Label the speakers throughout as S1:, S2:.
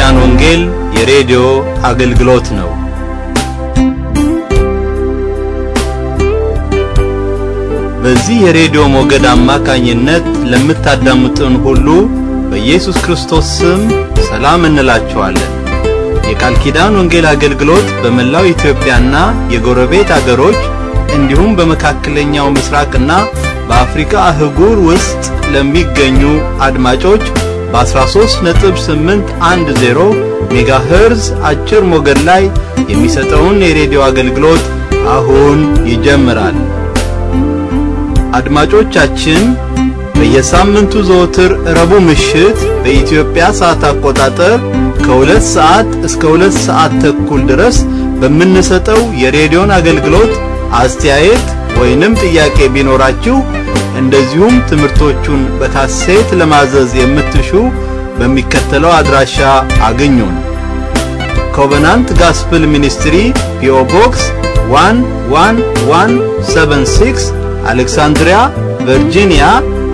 S1: ኪዳን ወንጌል የሬዲዮ አገልግሎት ነው። በዚህ የሬዲዮ ሞገድ አማካኝነት ለምታዳምጡን ሁሉ በኢየሱስ ክርስቶስ ስም ሰላም እንላችኋለን። የቃል ኪዳን ወንጌል አገልግሎት በመላው ኢትዮጵያና የጎረቤት አገሮች እንዲሁም በመካከለኛው ምስራቅና በአፍሪካ አህጉር ውስጥ ለሚገኙ አድማጮች በ13.810 ሜጋሄርዝ አጭር ሞገድ ላይ የሚሰጠውን የሬዲዮ አገልግሎት አሁን ይጀምራል። አድማጮቻችን በየሳምንቱ ዘወትር ረቡዕ ምሽት በኢትዮጵያ ሰዓት አቆጣጠር ከሁለት ሰዓት እስከ ሁለት ሰዓት ተኩል ድረስ በምንሰጠው የሬዲዮን አገልግሎት አስተያየት ወይንም ጥያቄ ቢኖራችሁ እንደዚሁም ትምህርቶቹን በካሴት ለማዘዝ የምትሹ በሚከተለው አድራሻ አግኙን። ኮቨናንት ጋስፕል ሚኒስትሪ ፒኦ ቦክስ 11176 አሌክሳንድሪያ ቨርጂኒያ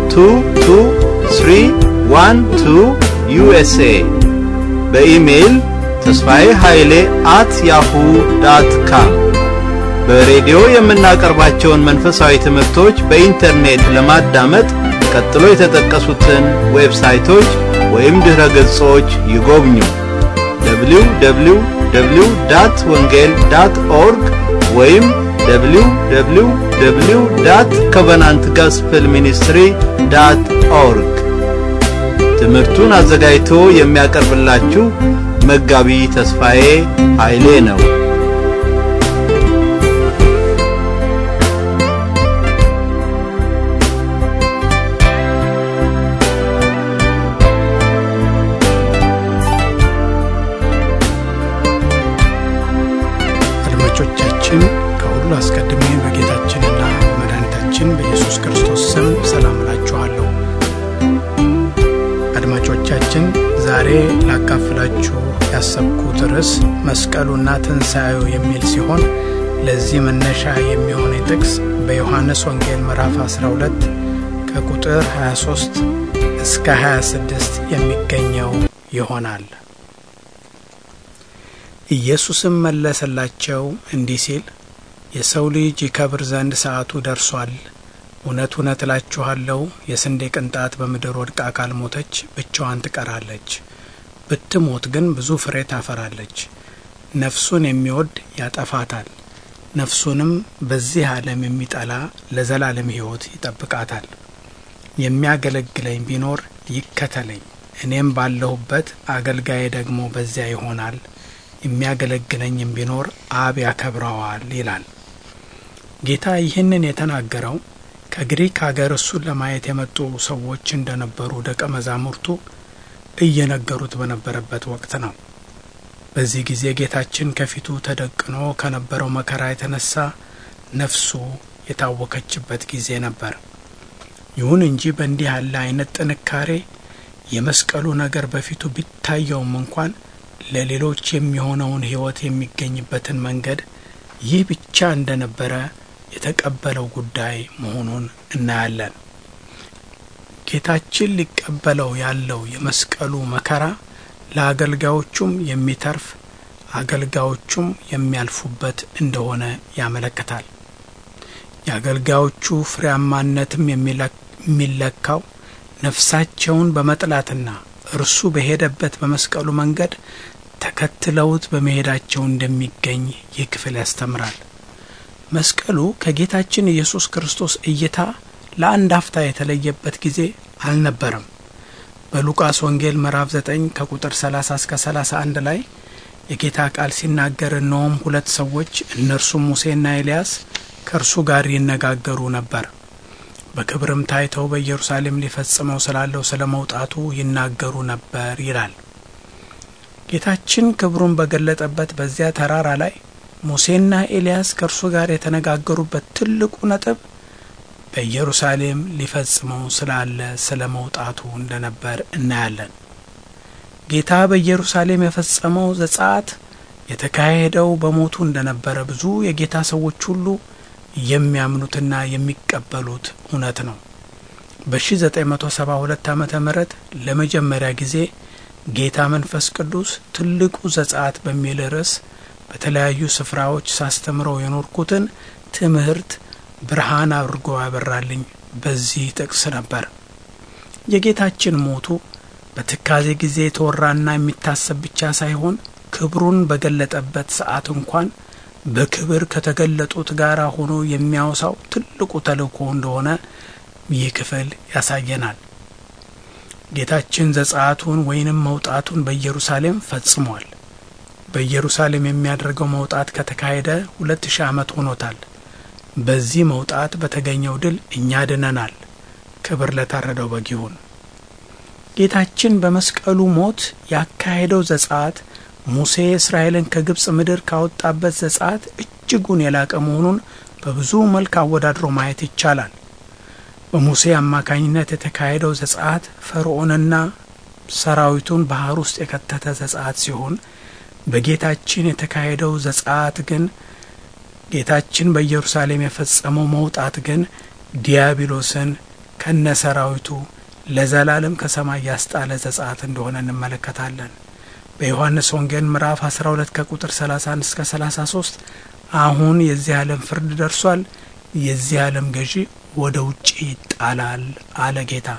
S1: 22312 ዩኤስኤ በኢሜይል ተስፋዬ ኃይሌ አት ያሁ ዳት ካም በሬዲዮ የምናቀርባቸውን መንፈሳዊ ትምህርቶች በኢንተርኔት ለማዳመጥ ቀጥሎ የተጠቀሱትን ዌብሳይቶች ወይም ድረ ገጾች ይጎብኙ። www ዳት ወንጌል ዳት ኦርግ ወይም www ዳት ኮቨናንት ጋስፕል ሚኒስትሪ ዳት ኦርግ። ትምህርቱን አዘጋጅቶ የሚያቀርብላችሁ መጋቢ ተስፋዬ ኃይሌ ነው።
S2: አድማጮቻችን ከሁሉ አስቀድሜ በጌታችንና በመድኃኒታችን በኢየሱስ ክርስቶስ ስም ሰላም እላችኋለሁ። አድማጮቻችን ዛሬ ላካፍላችሁ ያሰብኩት ርዕስ መስቀሉና ትንሣኤው የሚል ሲሆን ለዚህ መነሻ የሚሆነ ጥቅስ በዮሐንስ ወንጌል ምዕራፍ 12 ከቁጥር 23 እስከ 26 የሚገኘው ይሆናል። ኢየሱስም መለሰላቸው እንዲህ ሲል የሰው ልጅ ይከብር ዘንድ ሰዓቱ ደርሷል። እውነት እውነት እላችኋለሁ የስንዴ ቅንጣት በምድር ወድቃ ካልሞተች ብቻዋን ትቀራለች፣ ብትሞት ግን ብዙ ፍሬ ታፈራለች። ነፍሱን የሚወድ ያጠፋታል፣ ነፍሱንም በዚህ ዓለም የሚጠላ ለዘላለም ሕይወት ይጠብቃታል። የሚያገለግለኝ ቢኖር ይከተለኝ፣ እኔም ባለሁበት አገልጋዬ ደግሞ በዚያ ይሆናል የሚያገለግለኝም ቢኖር አብ ያከብረዋል ይላል። ጌታ ይህንን የተናገረው ከግሪክ አገር እሱን ለማየት የመጡ ሰዎች እንደነበሩ ደቀ መዛሙርቱ እየነገሩት በነበረበት ወቅት ነው። በዚህ ጊዜ ጌታችን ከፊቱ ተደቅኖ ከነበረው መከራ የተነሳ ነፍሱ የታወከችበት ጊዜ ነበር። ይሁን እንጂ በእንዲህ ያለ አይነት ጥንካሬ የመስቀሉ ነገር በፊቱ ቢታየውም እንኳን ለሌሎች የሚሆነውን ሕይወት የሚገኝበትን መንገድ ይህ ብቻ እንደነበረ የተቀበለው ጉዳይ መሆኑን እናያለን። ጌታችን ሊቀበለው ያለው የመስቀሉ መከራ ለአገልጋዮቹም የሚተርፍ አገልጋዮቹም የሚያልፉበት እንደሆነ ያመለክታል። የአገልጋዮቹ ፍሬያማነትም የሚለካው ነፍሳቸውን በመጥላትና እርሱ በሄደበት በመስቀሉ መንገድ ተከትለውት በመሄዳቸው እንደሚገኝ ይህ ክፍል ያስተምራል። መስቀሉ ከጌታችን ኢየሱስ ክርስቶስ እይታ ለአንድ አፍታ የተለየበት ጊዜ አልነበረም። በሉቃስ ወንጌል ምዕራፍ 9 ከቁጥር 30 እስከ 31 ላይ የጌታ ቃል ሲናገር እነሆም ሁለት ሰዎች እነርሱም ሙሴና ኤልያስ ከእርሱ ጋር ይነጋገሩ ነበር በክብርም ታይተው በኢየሩሳሌም ሊፈጽመው ስላለው ስለ መውጣቱ ይናገሩ ነበር ይላል። ጌታችን ክብሩን በገለጠበት በዚያ ተራራ ላይ ሙሴና ኤልያስ ከእርሱ ጋር የተነጋገሩበት ትልቁ ነጥብ በኢየሩሳሌም ሊፈጽመው ስላለ ስለ መውጣቱ እንደነበር እናያለን። ጌታ በኢየሩሳሌም የፈጸመው ዘጸአት የተካሄደው በሞቱ እንደነበረ ብዙ የጌታ ሰዎች ሁሉ የሚያምኑትና የሚቀበሉት እውነት ነው። በ1972 ዓመተ ምህረት ለመጀመሪያ ጊዜ ጌታ መንፈስ ቅዱስ ትልቁ ዘጸአት በሚል ርዕስ በተለያዩ ስፍራዎች ሳስተምረው የኖርኩትን ትምህርት ብርሃን አድርጎ ያበራልኝ በዚህ ጥቅስ ነበር። የጌታችን ሞቱ በትካዜ ጊዜ የተወራና የሚታሰብ ብቻ ሳይሆን ክብሩን በገለጠበት ሰዓት እንኳን በክብር ከተገለጡት ጋር ሆኖ የሚያወሳው ትልቁ ተልእኮ እንደሆነ ይህ ክፍል ያሳየናል። ጌታችን ዘጸአቱን ወይንም መውጣቱን በኢየሩሳሌም ፈጽሟል። በኢየሩሳሌም የሚያደርገው መውጣት ከተካሄደ ሁለት ሺህ ዓመት ሆኖታል። በዚህ መውጣት በተገኘው ድል እኛ ድነናል። ክብር ለታረደው በግ ይሁን። ጌታችን በመስቀሉ ሞት ያካሄደው ዘጸአት ሙሴ እስራኤልን ከግብፅ ምድር ካወጣበት ዘጸአት እጅጉን የላቀ መሆኑን በብዙ መልክ አወዳድሮ ማየት ይቻላል። በሙሴ አማካኝነት የተካሄደው ዘጸአት ፈርዖንና ሰራዊቱን ባህር ውስጥ የከተተ ዘጸአት ሲሆን በጌታችን የተካሄደው ዘጸአት ግን ጌታችን በኢየሩሳሌም የፈጸመው መውጣት ግን ዲያብሎስን ከነ ሰራዊቱ ለዘላለም ከሰማይ ያስጣለ ዘጸአት እንደሆነ እንመለከታለን። በዮሐንስ ወንጌል ምዕራፍ 12 ከቁጥር 31 እስከ 33 አሁን የዚህ ዓለም ፍርድ ደርሷል፣ የዚህ ዓለም ገዢ ወደ ውጭ ይጣላል አለ ጌታ።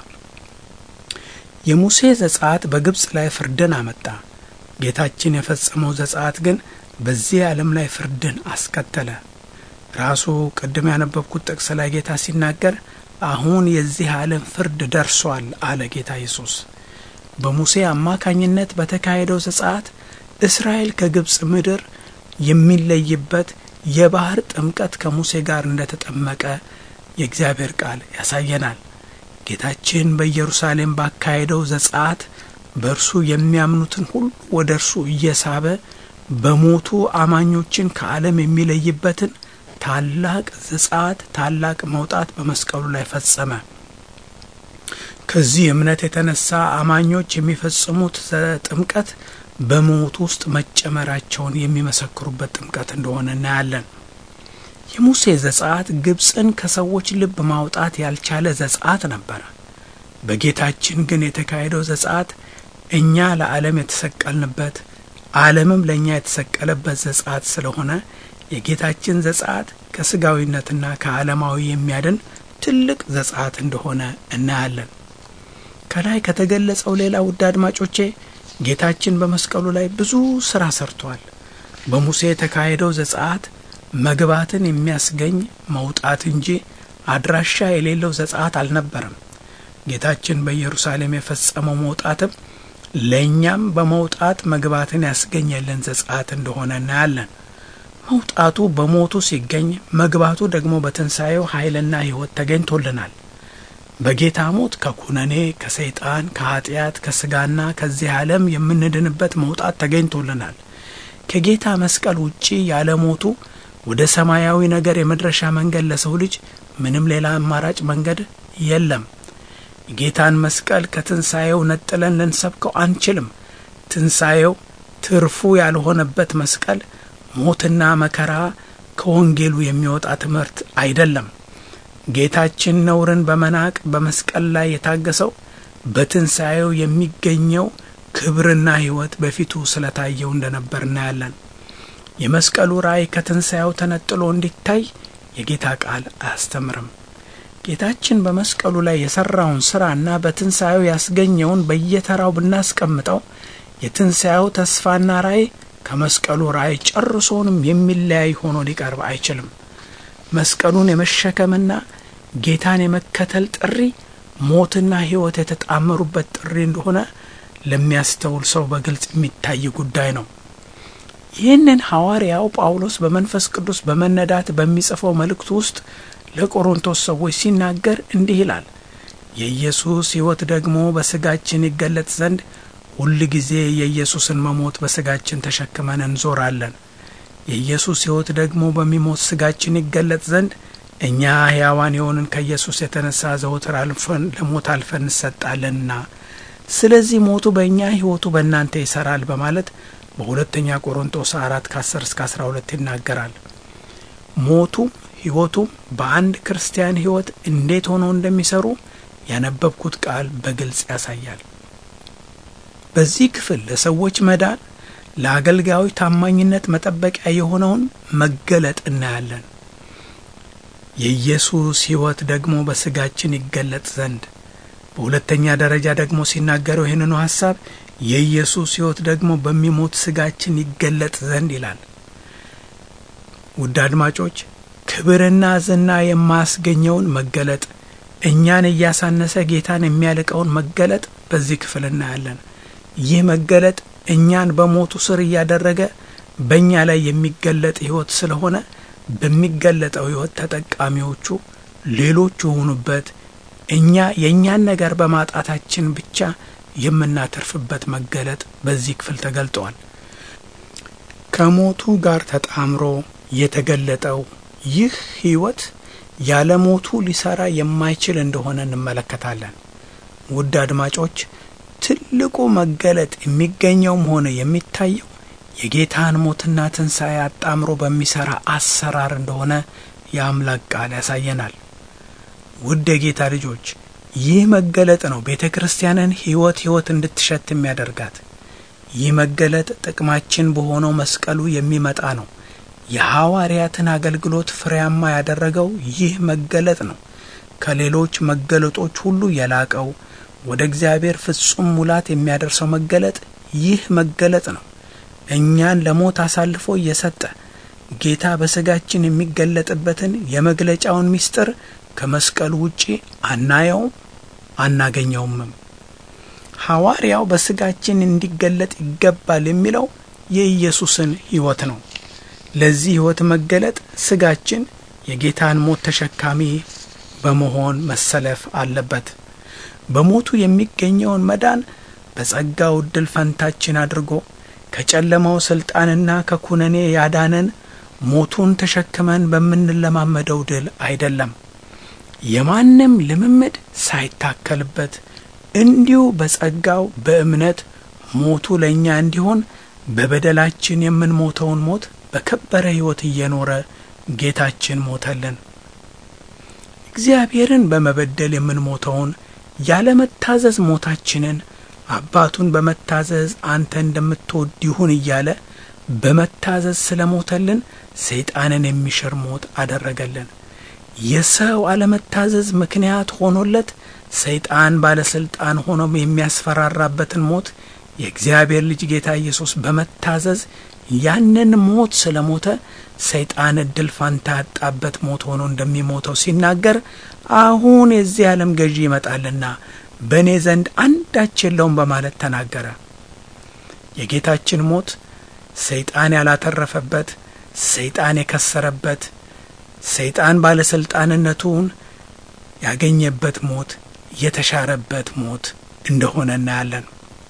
S2: የሙሴ ዘጸአት በግብፅ ላይ ፍርድን አመጣ። ጌታችን የፈጸመው ዘጸአት ግን በዚህ ዓለም ላይ ፍርድን አስከተለ። ራሱ ቅድም ያነበብኩት ጥቅስ ላይ ጌታ ሲናገር አሁን የዚህ ዓለም ፍርድ ደርሷል አለ ጌታ ኢየሱስ። በሙሴ አማካኝነት በተካሄደው ዘጸአት እስራኤል ከግብፅ ምድር የሚለይበት የባህር ጥምቀት ከሙሴ ጋር እንደተጠመቀ የእግዚአብሔር ቃል ያሳየናል። ጌታችን በኢየሩሳሌም ባካሄደው ዘጸአት በእርሱ የሚያምኑትን ሁሉ ወደ እርሱ እየሳበ በሞቱ አማኞችን ከዓለም የሚለይበትን ታላቅ ዘጸአት ታላቅ መውጣት በመስቀሉ ላይ ፈጸመ። ከዚህ እምነት የተነሳ አማኞች የሚፈጽሙት ጥምቀት በሞቱ ውስጥ መጨመራቸውን የሚመሰክሩበት ጥምቀት እንደሆነ እናያለን። የሙሴ ዘጸአት ግብፅን ከሰዎች ልብ ማውጣት ያልቻለ ዘጸአት ነበረ። በጌታችን ግን የተካሄደው ዘጸአት እኛ ለዓለም የተሰቀልንበት ዓለምም ለእኛ የተሰቀለበት ዘጸአት ስለሆነ የጌታችን ዘጸአት ከስጋዊነትና ከዓለማዊ የሚያድን ትልቅ ዘጸአት እንደሆነ እናያለን። ከላይ ከተገለጸው ሌላ ውድ አድማጮቼ ጌታችን በመስቀሉ ላይ ብዙ ስራ ሰርቷል። በሙሴ የተካሄደው ዘጸአት መግባትን የሚያስገኝ መውጣት እንጂ አድራሻ የሌለው ዘጸአት አልነበረም። ጌታችን በኢየሩሳሌም የፈጸመው መውጣትም ለእኛም በመውጣት መግባትን ያስገኘልን ዘጸአት እንደሆነ እናያለን። መውጣቱ በሞቱ ሲገኝ፣ መግባቱ ደግሞ በትንሣኤው ኃይልና ሕይወት ተገኝቶልናል። በጌታ ሞት ከኩነኔ፣ ከሰይጣን፣ ከኀጢአት፣ ከስጋና ከዚህ ዓለም የምንድንበት መውጣት ተገኝቶልናል። ከጌታ መስቀል ውጪ ያለ ሞቱ ወደ ሰማያዊ ነገር የመድረሻ መንገድ ለሰው ልጅ ምንም ሌላ አማራጭ መንገድ የለም። የጌታን መስቀል ከትንሣኤው ነጥለን ልንሰብከው አንችልም። ትንሣኤው ትርፉ ያልሆነበት መስቀል ሞትና መከራ ከወንጌሉ የሚወጣ ትምህርት አይደለም። ጌታችን ነውርን በመናቅ በመስቀል ላይ የታገሰው በትንሣኤው የሚገኘው ክብርና ሕይወት በፊቱ ስለታየው እንደነበር እናያለን። የመስቀሉ ራእይ ከትንሣኤው ተነጥሎ እንዲታይ የጌታ ቃል አያስተምርም። ጌታችን በመስቀሉ ላይ የሠራውን ሥራና በትንሣኤው ያስገኘውን በየተራው ብናስቀምጠው የትንሣኤው ተስፋና ራእይ ከመስቀሉ ራእይ ጨርሶንም የሚለያይ ሆኖ ሊቀርብ አይችልም። መስቀሉን የመሸከምና ጌታን የመከተል ጥሪ ሞትና ሕይወት የተጣመሩበት ጥሪ እንደሆነ ለሚያስተውል ሰው በግልጽ የሚታይ ጉዳይ ነው። ይህንን ሐዋርያው ጳውሎስ በመንፈስ ቅዱስ በመነዳት በሚጽፈው መልእክቱ ውስጥ ለቆሮንቶስ ሰዎች ሲናገር እንዲህ ይላል። የኢየሱስ ሕይወት ደግሞ በሥጋችን ይገለጥ ዘንድ ሁል ጊዜ የኢየሱስን መሞት በሥጋችን ተሸክመን እንዞራለን። የኢየሱስ ሕይወት ደግሞ በሚሞት ሥጋችን ይገለጥ ዘንድ እኛ ሕያዋን የሆንን ከኢየሱስ የተነሳ ዘወትር አልፈን ለሞት አልፈን እንሰጣለንና፣ ስለዚህ ሞቱ በእኛ ሕይወቱ በእናንተ ይሠራል በማለት በሁለተኛ ቆሮንቶስ አራት ከ10 እስከ 12 ይናገራል። ሞቱም ሕይወቱም በአንድ ክርስቲያን ሕይወት እንዴት ሆነው እንደሚሰሩ ያነበብኩት ቃል በግልጽ ያሳያል። በዚህ ክፍል ለሰዎች መዳን ለአገልጋዮች ታማኝነት መጠበቂያ የሆነውን መገለጥ እናያለን። የኢየሱስ ሕይወት ደግሞ በስጋችን ይገለጥ ዘንድ በሁለተኛ ደረጃ ደግሞ ሲናገረው ይህንኑ ሐሳብ የኢየሱስ ሕይወት ደግሞ በሚሞት ስጋችን ይገለጥ ዘንድ ይላል። ውድ አድማጮች ክብርና ዝና የማያስገኘውን መገለጥ እኛን እያሳነሰ ጌታን የሚያልቀውን መገለጥ በዚህ ክፍል እናያለን። ይህ መገለጥ እኛን በሞቱ ስር እያደረገ በእኛ ላይ የሚገለጥ ሕይወት ስለሆነ በሚገለጠው ሕይወት ተጠቃሚዎቹ ሌሎች የሆኑበት እኛ የእኛን ነገር በማጣታችን ብቻ የምናተርፍበት መገለጥ በዚህ ክፍል ተገልጠዋል። ከሞቱ ጋር ተጣምሮ የተገለጠው ይህ ሕይወት ያለ ሞቱ ሊሰራ የማይችል እንደሆነ እንመለከታለን። ውድ አድማጮች ትልቁ መገለጥ የሚገኘውም ሆነ የሚታየው የጌታን ሞትና ትንሣኤ አጣምሮ በሚሠራ አሰራር እንደሆነ የአምላክ ቃል ያሳየናል። ውድ የጌታ ልጆች ይህ መገለጥ ነው ቤተ ክርስቲያንን ሕይወት ሕይወት እንድትሸት የሚያደርጋት። ይህ መገለጥ ጥቅማችን በሆነው መስቀሉ የሚመጣ ነው። የሐዋርያትን አገልግሎት ፍሬያማ ያደረገው ይህ መገለጥ ነው። ከሌሎች መገለጦች ሁሉ የላቀው ወደ እግዚአብሔር ፍጹም ሙላት የሚያደርሰው መገለጥ ይህ መገለጥ ነው። እኛን ለሞት አሳልፎ እየሰጠ ጌታ በሥጋችን የሚገለጥበትን የመግለጫውን ምስጢር ከመስቀሉ ውጪ አናየውም፣ አናገኘውምም። ሐዋርያው በሥጋችን እንዲገለጥ ይገባል የሚለው የኢየሱስን ሕይወት ነው። ለዚህ ሕይወት መገለጥ ሥጋችን የጌታን ሞት ተሸካሚ በመሆን መሰለፍ አለበት። በሞቱ የሚገኘውን መዳን በጸጋው ዕድል ፈንታችን አድርጎ ከጨለማው ሥልጣንና ከኩነኔ ያዳነን ሞቱን ተሸክመን በምንለማመደው ድል አይደለም። የማንም ልምምድ ሳይታከልበት እንዲሁ በጸጋው በእምነት ሞቱ ለእኛ እንዲሆን በበደላችን የምንሞተውን ሞት በከበረ ሕይወት እየኖረ ጌታችን ሞተልን። እግዚአብሔርን በመበደል የምንሞተውን ያለመታዘዝ ሞታችንን አባቱን በመታዘዝ አንተ እንደምትወድ ይሁን እያለ በመታዘዝ ስለ ሞተልን ሰይጣንን የሚሽር ሞት አደረገልን። የሰው አለመታዘዝ ምክንያት ሆኖለት ሰይጣን ባለስልጣን ሆኖ የሚያስፈራራበትን ሞት የእግዚአብሔር ልጅ ጌታ ኢየሱስ በመታዘዝ ያንን ሞት ስለ ሞተ ሰይጣን እድል ፋንታ ያጣበት ሞት ሆኖ እንደሚሞተው ሲናገር አሁን የዚህ ዓለም ገዢ ይመጣልና በእኔ ዘንድ አንዳች የለውም በማለት ተናገረ። የጌታችን ሞት ሰይጣን ያላተረፈበት፣ ሰይጣን የከሰረበት፣ ሰይጣን ባለስልጣንነቱን ያገኘበት ሞት የተሻረበት ሞት እንደሆነ እናያለን።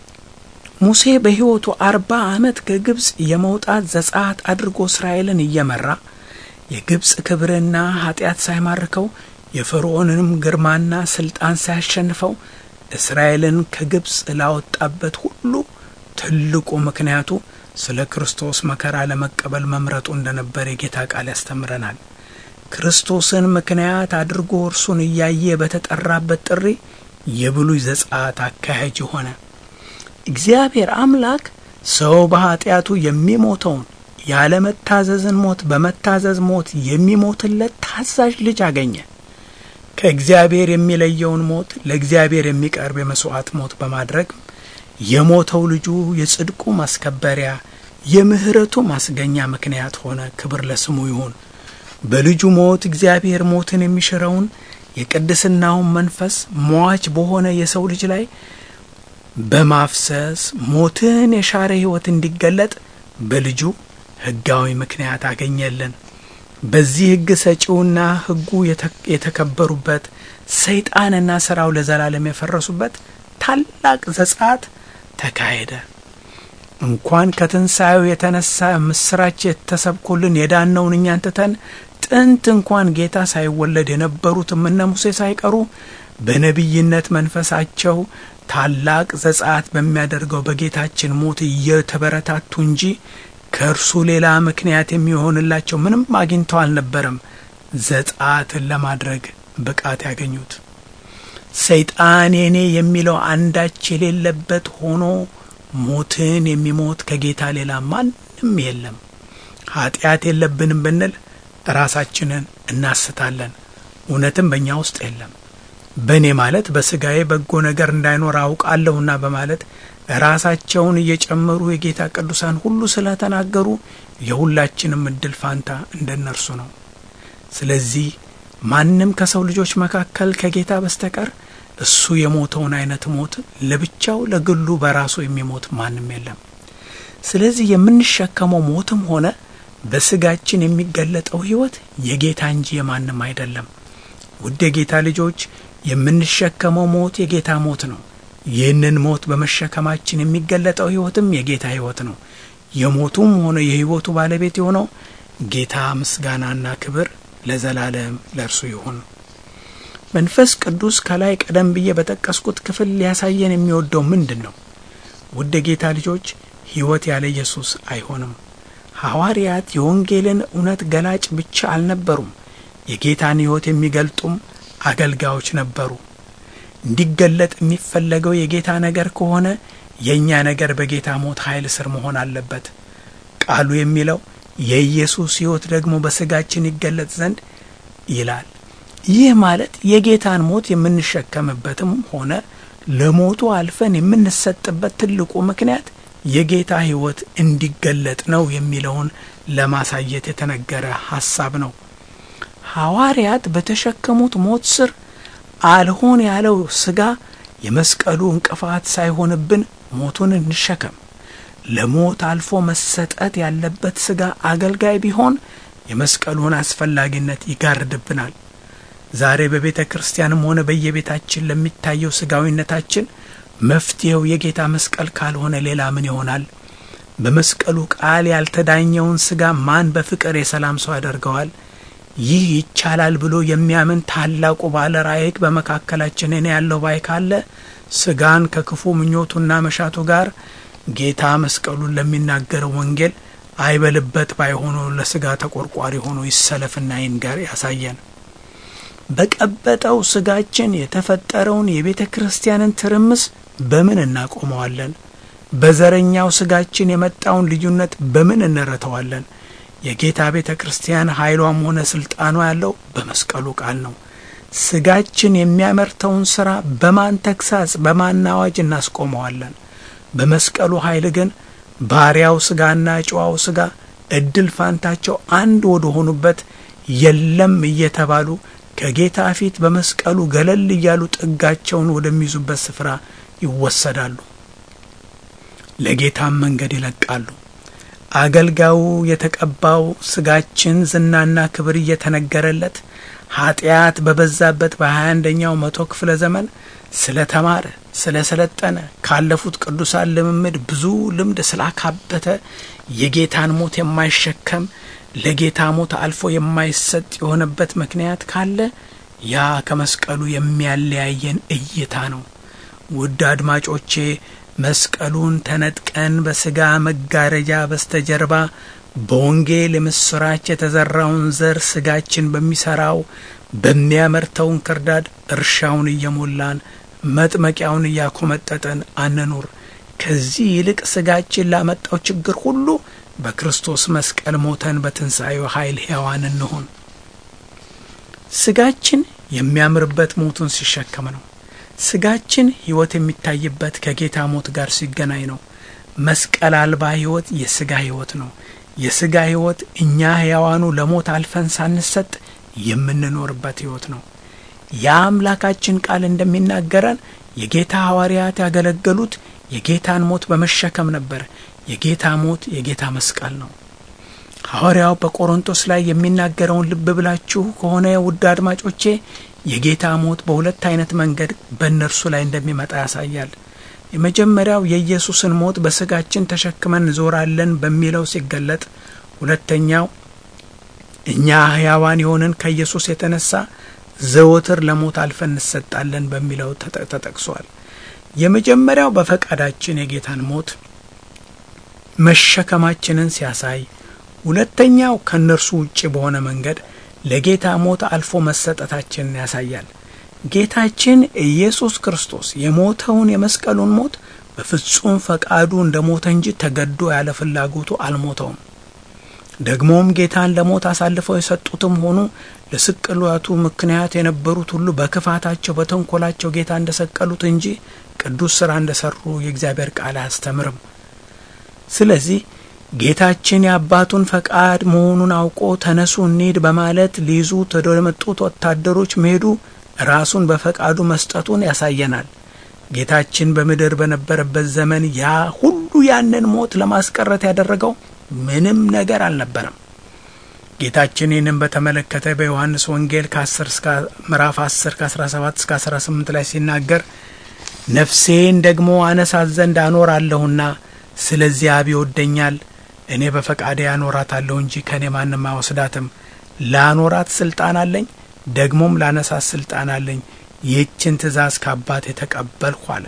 S2: ሙሴ በሕይወቱ አርባ ዓመት ከግብፅ የመውጣት ዘጸአት አድርጎ እስራኤልን እየመራ የግብፅ ክብርና ኃጢአት ሳይማርከው የፈርዖንንም ግርማና ስልጣን ሳያሸንፈው እስራኤልን ከግብፅ ላወጣበት ሁሉ ትልቁ ምክንያቱ ስለ ክርስቶስ መከራ ለመቀበል መምረጡ እንደነበር የጌታ ቃል ያስተምረናል። ክርስቶስን ምክንያት አድርጎ እርሱን እያየ በተጠራበት ጥሪ የብሉይ ዘጸአት አካሄጅ ሆነ። እግዚአብሔር አምላክ ሰው በኀጢአቱ የሚሞተውን ያለመታዘዝን ሞት በመታዘዝ ሞት የሚሞትለት ታዛዥ ልጅ አገኘ። ከእግዚአብሔር የሚለየውን ሞት ለእግዚአብሔር የሚቀርብ የመሥዋዕት ሞት በማድረግ የሞተው ልጁ የጽድቁ ማስከበሪያ የምሕረቱ ማስገኛ ምክንያት ሆነ። ክብር ለስሙ ይሁን። በልጁ ሞት እግዚአብሔር ሞትን የሚሽረውን የቅድስናውን መንፈስ ሟች በሆነ የሰው ልጅ ላይ በማፍሰስ ሞትን የሻረ ሕይወት እንዲገለጥ በልጁ ሕጋዊ ምክንያት አገኘልን። በዚህ ሕግ ሰጪውና ሕጉ የተከበሩበት ሰይጣንና ሥራው ለዘላለም የፈረሱበት ታላቅ ዘጸአት ተካሄደ። እንኳን ከትንሣኤው የተነሳ ምስራች የተሰብኮልን የዳነውን እኛን ትተን ጥንት እንኳን ጌታ ሳይወለድ የነበሩትም እነ ሙሴ ሳይቀሩ በነቢይነት መንፈሳቸው ታላቅ ዘጸአት በሚያደርገው በጌታችን ሞት እየተበረታቱ እንጂ ከእርሱ ሌላ ምክንያት የሚሆንላቸው ምንም አግኝተው አልነበረም ዘጸአትን ለማድረግ ብቃት ያገኙት። ሰይጣን የኔ የሚለው አንዳች የሌለበት ሆኖ ሞትን የሚሞት ከጌታ ሌላ ማንም የለም። ኃጢአት የለብንም ብንል ራሳችንን እናስታለን፣ እውነትም በእኛ ውስጥ የለም። በእኔ ማለት በሥጋዬ በጎ ነገር እንዳይኖር አውቃለሁና በማለት ራሳቸውን እየጨመሩ የጌታ ቅዱሳን ሁሉ ስለተናገሩ የሁላችንም እድል ፋንታ እንደ እነርሱ ነው። ስለዚህ ማንም ከሰው ልጆች መካከል ከጌታ በስተቀር እሱ የሞተውን አይነት ሞት ለብቻው ለግሉ በራሱ የሚሞት ማንም የለም። ስለዚህ የምንሸከመው ሞትም ሆነ በስጋችን የሚገለጠው ሕይወት የጌታ እንጂ የማንም አይደለም። ውድ የጌታ ልጆች የምንሸከመው ሞት የጌታ ሞት ነው። ይህንን ሞት በመሸከማችን የሚገለጠው ሕይወትም የጌታ ሕይወት ነው። የሞቱም ሆነ የሕይወቱ ባለቤት የሆነው ጌታ ምስጋናና ክብር ለዘላለም ለእርሱ ይሁን። መንፈስ ቅዱስ ከላይ ቀደም ብዬ በጠቀስኩት ክፍል ሊያሳየን የሚወደው ምንድን ነው? ውድ የጌታ ልጆች ሕይወት ያለ ኢየሱስ አይሆንም። ሐዋርያት የወንጌልን እውነት ገላጭ ብቻ አልነበሩም፣ የጌታን ሕይወት የሚገልጡም አገልጋዮች ነበሩ። እንዲገለጥ የሚፈለገው የጌታ ነገር ከሆነ የእኛ ነገር በጌታ ሞት ኃይል ስር መሆን አለበት። ቃሉ የሚለው የኢየሱስ ሕይወት ደግሞ በሥጋችን ይገለጥ ዘንድ ይላል። ይህ ማለት የጌታን ሞት የምንሸከምበትም ሆነ ለሞቱ አልፈን የምንሰጥበት ትልቁ ምክንያት የጌታ ሕይወት እንዲገለጥ ነው የሚለውን ለማሳየት የተነገረ ሐሳብ ነው። ሐዋርያት በተሸከሙት ሞት ስር አልሆን ያለው ሥጋ የመስቀሉ እንቅፋት ሳይሆንብን ሞቱን እንሸከም። ለሞት አልፎ መሰጠት ያለበት ሥጋ አገልጋይ ቢሆን የመስቀሉን አስፈላጊነት ይጋርድብናል። ዛሬ በቤተ ክርስቲያንም ሆነ በየቤታችን ለሚታየው ሥጋዊነታችን መፍትሔው የጌታ መስቀል ካልሆነ ሌላ ምን ይሆናል? በመስቀሉ ቃል ያልተዳኘውን ሥጋ ማን በፍቅር የሰላም ሰው ያደርገዋል? ይህ ይቻላል ብሎ የሚያምን ታላቁ ባለ ራእይ በመካከላችን እኔ ያለው ባይ ካለ ሥጋን ከክፉ ምኞቱና መሻቱ ጋር ጌታ መስቀሉን ለሚናገረው ወንጌል አይበልበት ባይሆኑ ለሥጋ ተቆርቋሪ ሆኖ ይሰለፍና ይንገር ያሳየን። በቀበጠው ሥጋችን የተፈጠረውን የቤተ ክርስቲያንን ትርምስ በምን እናቆመዋለን? በዘረኛው ሥጋችን የመጣውን ልዩነት በምን እንረተዋለን? የጌታ ቤተ ክርስቲያን ኃይሏም ሆነ ስልጣኗ ያለው በመስቀሉ ቃል ነው። ሥጋችን የሚያመርተውን ሥራ በማን ተግሳጽ፣ በማን አዋጅ እናስቆመዋለን? በመስቀሉ ኃይል ግን ባሪያው ሥጋና ጨዋው ሥጋ እድል ፋንታቸው አንድ ወደ ሆኑበት የለም እየተባሉ ከጌታ ፊት በመስቀሉ ገለል እያሉ ጥጋቸውን ወደሚይዙበት ስፍራ ይወሰዳሉ። ለጌታም መንገድ ይለቃሉ። አገልጋዩ የተቀባው ሥጋችን ዝናና ክብር እየተነገረለት ኃጢአት በበዛበት በሀያ አንደኛው መቶ ክፍለ ዘመን ስለ ተማረ ስለ ሰለጠነ ካለፉት ቅዱሳን ልምምድ ብዙ ልምድ ስላካበተ የጌታን ሞት የማይሸከም ለጌታ ሞት አልፎ የማይሰጥ የሆነበት ምክንያት ካለ ያ ከመስቀሉ የሚያለያየን እይታ ነው። ውድ አድማጮቼ መስቀሉን ተነጥቀን በሥጋ መጋረጃ በስተጀርባ በወንጌል የምስራች የተዘራውን ዘር ሥጋችን በሚሠራው በሚያመርተውን ክርዳድ እርሻውን እየሞላን መጥመቂያውን እያኮመጠጠን አንኑር። ከዚህ ይልቅ ሥጋችን ላመጣው ችግር ሁሉ በክርስቶስ መስቀል ሞተን በትንሣኤው ኃይል ሕያዋን እንሁን። ሥጋችን የሚያምርበት ሞቱን ሲሸከም ነው። ሥጋችን ሕይወት የሚታይበት ከጌታ ሞት ጋር ሲገናኝ ነው። መስቀል አልባ ሕይወት የሥጋ ሕይወት ነው። የሥጋ ሕይወት እኛ ሕያዋኑ ለሞት አልፈን ሳንሰጥ የምንኖርበት ሕይወት ነው። የአምላካችን ቃል እንደሚናገረን የጌታ ሐዋርያት ያገለገሉት የጌታን ሞት በመሸከም ነበር። የጌታ ሞት የጌታ መስቀል ነው። ሐዋርያው በቆሮንቶስ ላይ የሚናገረውን ልብ ብላችሁ ከሆነ ውድ አድማጮቼ የጌታ ሞት በሁለት አይነት መንገድ በእነርሱ ላይ እንደሚመጣ ያሳያል። የመጀመሪያው የኢየሱስን ሞት በሥጋችን ተሸክመን እንዞራለን በሚለው ሲገለጥ፣ ሁለተኛው እኛ ሕያዋን የሆንን ከኢየሱስ የተነሳ ዘወትር ለሞት አልፈን እንሰጣለን በሚለው ተጠቅሷል። የመጀመሪያው በፈቃዳችን የጌታን ሞት መሸከማችንን ሲያሳይ፣ ሁለተኛው ከእነርሱ ውጭ በሆነ መንገድ ለጌታ ሞት አልፎ መሰጠታችንን ያሳያል። ጌታችን ኢየሱስ ክርስቶስ የሞተውን የመስቀሉን ሞት በፍጹም ፈቃዱ እንደ ሞተ እንጂ ተገዶ ያለ ፍላጎቱ አልሞተውም። ደግሞም ጌታን ለሞት አሳልፈው የሰጡትም ሆኑ ለስቅላቱ ምክንያት የነበሩት ሁሉ በክፋታቸው በተንኮላቸው ጌታ እንደ ሰቀሉት እንጂ ቅዱስ ሥራ እንደ ሠሩ የእግዚአብሔር ቃል አያስተምርም። ስለዚህ ጌታችን የአባቱን ፈቃድ መሆኑን አውቆ ተነሱ እንሂድ በማለት ሊይዙት ወደ መጡት ወታደሮች መሄዱ ራሱን በፈቃዱ መስጠቱን ያሳየናል። ጌታችን በምድር በነበረበት ዘመን ያ ሁሉ ያንን ሞት ለማስቀረት ያደረገው ምንም ነገር አልነበረም። ጌታችን ይህንን በተመለከተ በዮሐንስ ወንጌል ከ10 እስከ ምዕራፍ 10 ከ17 እስከ 18 ላይ ሲናገር ነፍሴን ደግሞ አነሳት ዘንድ አኖራለሁና ስለዚህ አብ ይወደኛል፣ እኔ በፈቃዴ አኖራታለሁ እንጂ ከእኔ ማንም አይወስዳትም። ላኖራት ስልጣን አለኝ፣ ደግሞም ላነሳት ስልጣን አለኝ። ይህችን ትእዛዝ ከአባቴ ተቀበልሁ አለ።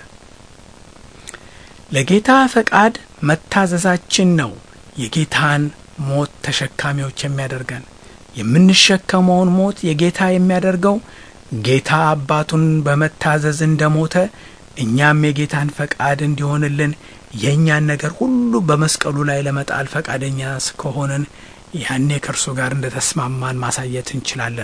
S2: ለጌታ ፈቃድ መታዘዛችን ነው የጌታን ሞት ተሸካሚዎች የሚያደርገን። የምንሸከመውን ሞት የጌታ የሚያደርገው ጌታ አባቱን በመታዘዝ እንደ ሞተ እኛም የጌታን ፈቃድ እንዲሆንልን የእኛን ነገር ሁሉ በመስቀሉ ላይ ለመጣል ፈቃደኛ እስከሆንን ያኔ ከእርሱ ጋር እንደ ተስማማን ማሳየት እንችላለን።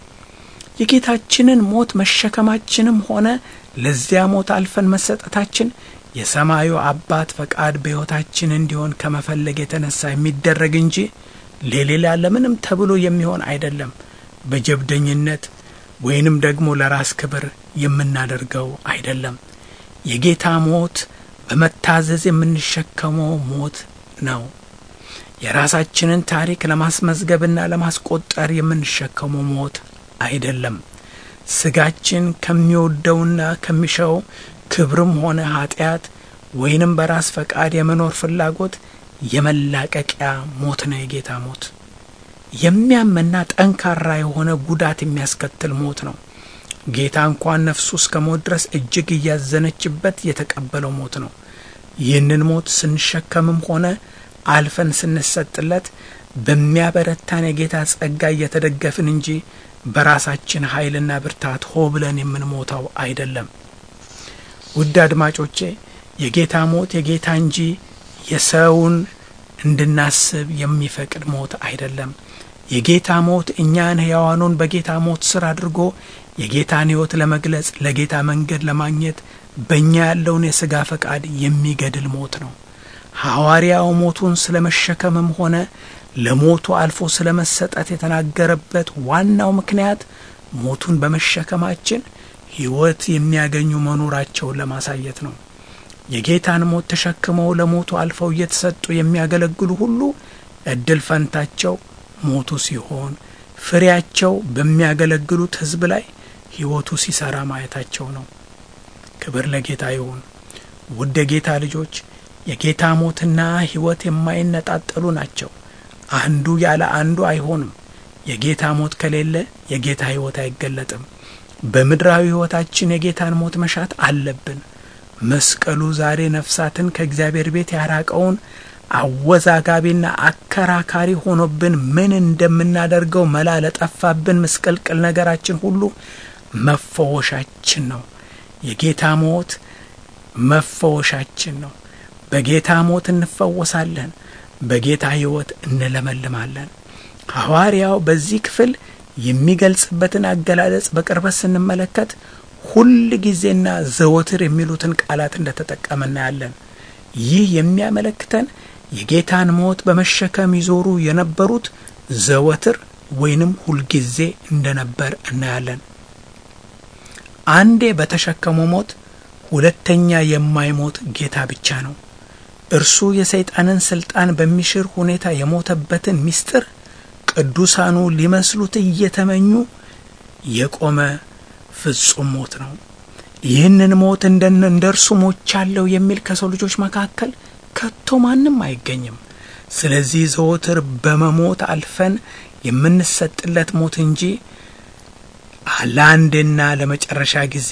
S2: የጌታችንን ሞት መሸከማችንም ሆነ ለዚያ ሞት አልፈን መሰጠታችን የሰማዩ አባት ፈቃድ በሕይወታችን እንዲሆን ከመፈለግ የተነሳ የሚደረግ እንጂ ለሌላ ለምንም ተብሎ የሚሆን አይደለም። በጀብደኝነት ወይንም ደግሞ ለራስ ክብር የምናደርገው አይደለም። የጌታ ሞት በመታዘዝ የምንሸከመው ሞት ነው። የራሳችንን ታሪክ ለማስመዝገብና ለማስቆጠር የምንሸከመው ሞት አይደለም። ስጋችን ከሚወደውና ከሚሻው ክብርም ሆነ ኃጢአት ወይንም በራስ ፈቃድ የመኖር ፍላጎት የመላቀቂያ ሞት ነው። የጌታ ሞት የሚያምና ጠንካራ የሆነ ጉዳት የሚያስከትል ሞት ነው። ጌታ እንኳን ነፍሱ እስከ ሞት ድረስ እጅግ እያዘነችበት የተቀበለው ሞት ነው። ይህንን ሞት ስንሸከምም ሆነ አልፈን ስንሰጥለት በሚያበረታን የጌታ ጸጋ እየተደገፍን እንጂ በራሳችን ኃይልና ብርታት ሆ ብለን የምንሞተው አይደለም። ውድ አድማጮቼ የጌታ ሞት የጌታ እንጂ የሰውን እንድናስብ የሚፈቅድ ሞት አይደለም። የጌታ ሞት እኛን ሕያዋኑን በጌታ ሞት ስር አድርጎ የጌታን ሕይወት ለመግለጽ ለጌታ መንገድ ለማግኘት በእኛ ያለውን የሥጋ ፈቃድ የሚገድል ሞት ነው። ሐዋርያው ሞቱን ስለ መሸከምም ሆነ ለሞቱ አልፎ ስለ መሰጠት የተናገረበት ዋናው ምክንያት ሞቱን በመሸከማችን ሕይወት የሚያገኙ መኖራቸውን ለማሳየት ነው። የጌታን ሞት ተሸክመው ለሞቱ አልፈው እየተሰጡ የሚያገለግሉ ሁሉ እድል ፈንታቸው ሞቱ ሲሆን ፍሬያቸው በሚያገለግሉት ሕዝብ ላይ ሕይወቱ ሲሰራ ማየታቸው ነው። ክብር ለጌታ ይሁን። ውድ የጌታ ልጆች የጌታ ሞትና ሕይወት የማይነጣጠሉ ናቸው። አንዱ ያለ አንዱ አይሆንም። የጌታ ሞት ከሌለ የጌታ ሕይወት አይገለጥም። በምድራዊ ሕይወታችን የጌታን ሞት መሻት አለብን። መስቀሉ ዛሬ ነፍሳትን ከእግዚአብሔር ቤት ያራቀውን አወዛጋቢና አከራካሪ ሆኖብን ምን እንደምናደርገው መላ ለጠፋብን ምስቅልቅል ነገራችን ሁሉ መፈወሻችን ነው። የጌታ ሞት መፈወሻችን ነው። በጌታ ሞት እንፈወሳለን። በጌታ ሕይወት እንለመልማለን። ሐዋርያው በዚህ ክፍል የሚገልጽበትን አገላለጽ በቅርበት ስንመለከት ሁል ጊዜና ዘወትር የሚሉትን ቃላት እንደተጠቀመ እናያለን። ይህ የሚያመለክተን የጌታን ሞት በመሸከም ይዞሩ የነበሩት ዘወትር ወይንም ሁልጊዜ እንደነበር እናያለን። አንዴ በተሸከመው ሞት ሁለተኛ የማይሞት ጌታ ብቻ ነው። እርሱ የሰይጣንን ስልጣን በሚሽር ሁኔታ የሞተበትን ምስጢር ቅዱሳኑ ሊመስሉት እየተመኙ የቆመ ፍጹም ሞት ነው። ይህንን ሞት እንደ እርሱ ሞቻለሁ የሚል ከሰው ልጆች መካከል ከቶ ማንም አይገኝም። ስለዚህ ዘወትር በመሞት አልፈን የምንሰጥለት ሞት እንጂ ለአንዴና ለመጨረሻ ጊዜ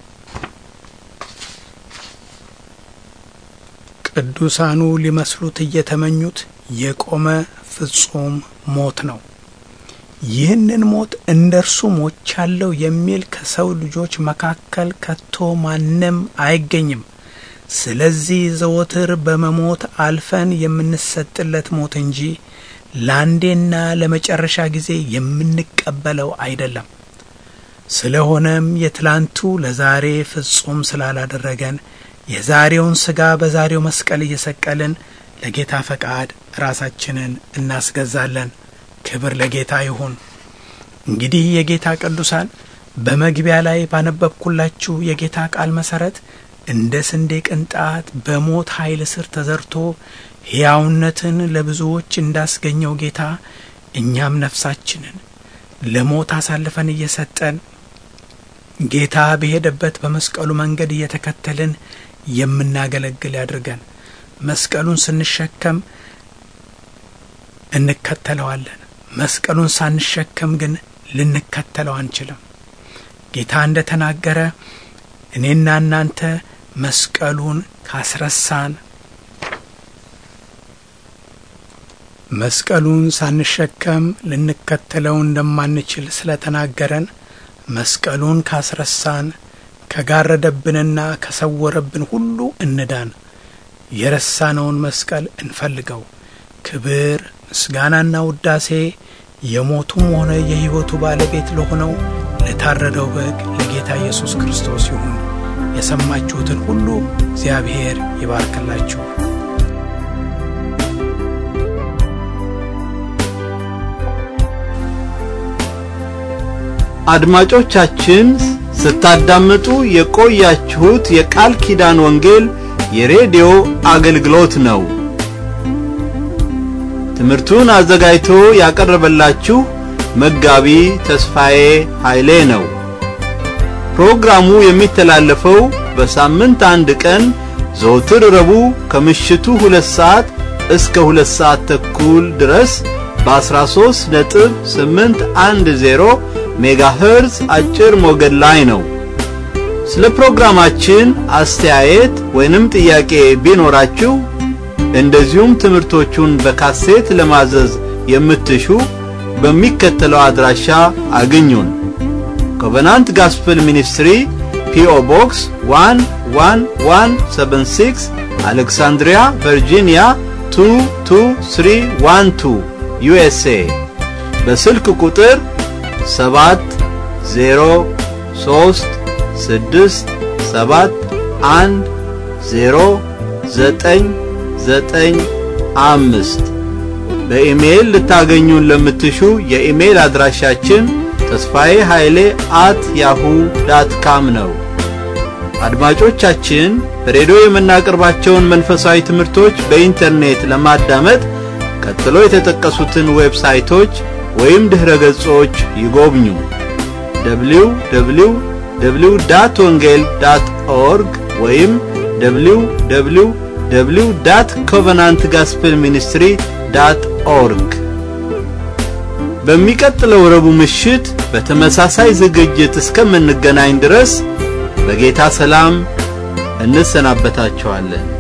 S2: ቅዱሳኑ ሊመስሉት እየተመኙት የቆመ ፍጹም ሞት ነው። ይህንን ሞት እንደ እርሱ ሞቻለሁ የሚል ከሰው ልጆች መካከል ከቶ ማንም አይገኝም። ስለዚህ ዘወትር በመሞት አልፈን የምንሰጥለት ሞት እንጂ ለአንዴና ለመጨረሻ ጊዜ የምንቀበለው አይደለም። ስለሆነም የትላንቱ ለዛሬ ፍጹም ስላላደረገን የዛሬውን ሥጋ በዛሬው መስቀል እየሰቀልን ለጌታ ፈቃድ ራሳችንን እናስገዛለን። ክብር ለጌታ ይሁን። እንግዲህ የጌታ ቅዱሳን በመግቢያ ላይ ባነበብኩላችሁ የጌታ ቃል መሠረት እንደ ስንዴ ቅንጣት በሞት ኃይል ስር ተዘርቶ ሕያውነትን ለብዙዎች እንዳስገኘው ጌታ እኛም ነፍሳችንን ለሞት አሳልፈን እየሰጠን ጌታ በሄደበት በመስቀሉ መንገድ እየተከተልን የምናገለግል ያድርገን። መስቀሉን ስንሸከም እንከተለዋለን። መስቀሉን ሳንሸከም ግን ልንከተለው አንችልም። ጌታ እንደ ተናገረ እኔና እናንተ መስቀሉን ካስረሳን መስቀሉን ሳንሸከም ልንከተለው እንደማንችል ስለተናገረን መስቀሉን ካስረሳን ከጋረደብንና ከሰወረብን ሁሉ እንዳን። የረሳነውን መስቀል እንፈልገው። ክብር ምስጋናና ውዳሴ የሞቱም ሆነ የሕይወቱ ባለቤት ለሆነው ለታረደው በግ ለጌታ ኢየሱስ ክርስቶስ ይሁን። የሰማችሁትን ሁሉ እግዚአብሔር ይባርክላችሁ።
S1: አድማጮቻችን ስታዳምጡ የቆያችሁት የቃል ኪዳን ወንጌል የሬዲዮ አገልግሎት ነው። ትምህርቱን አዘጋጅቶ ያቀረበላችሁ መጋቢ ተስፋዬ ኃይሌ ነው። ፕሮግራሙ የሚተላለፈው በሳምንት አንድ ቀን ዘወትር ረቡዕ ከምሽቱ ሁለት ሰዓት እስከ ሁለት ሰዓት ተኩል ድረስ በ13 ነጥብ 810 ሜጋሄርዝ አጭር ሞገድ ላይ ነው። ስለ ፕሮግራማችን አስተያየት ወይንም ጥያቄ ቢኖራችሁ እንደዚሁም ትምህርቶቹን በካሴት ለማዘዝ የምትሹ በሚከተለው አድራሻ አግኙን። ኮቨናንት ጋስፕል ሚኒስትሪ ፒኦ ቦክስ 11176 አሌክሳንድሪያ ቨርጂኒያ 22312 ዩኤስኤ በስልክ ቁጥር ሰባት ዜሮ ሶስት ስድስት ሰባት አንድ ዜሮ ዘጠኝ ዘጠኝ አምስት በኢሜይል ልታገኙን ለምትሹ የኢሜይል አድራሻችን ተስፋዬ ኃይሌ አት ያሁ ዳት ካም ነው። አድማጮቻችን በሬዲዮ የምናቀርባቸውን መንፈሳዊ ትምህርቶች በኢንተርኔት ለማዳመጥ ቀጥሎ የተጠቀሱትን ዌብሳይቶች ወይም ድኅረ ገጾች ይጎብኙ። www ዳት ወንጌል ዳት ኦርግ ወይም www ዳት ኮቨናንት ጋስፕል ሚኒስትሪ ዳት ኦርግ። በሚቀጥለው ረቡዕ ምሽት በተመሳሳይ ዝግጅት እስከምንገናኝ ድረስ በጌታ ሰላም እንሰናበታችኋለን።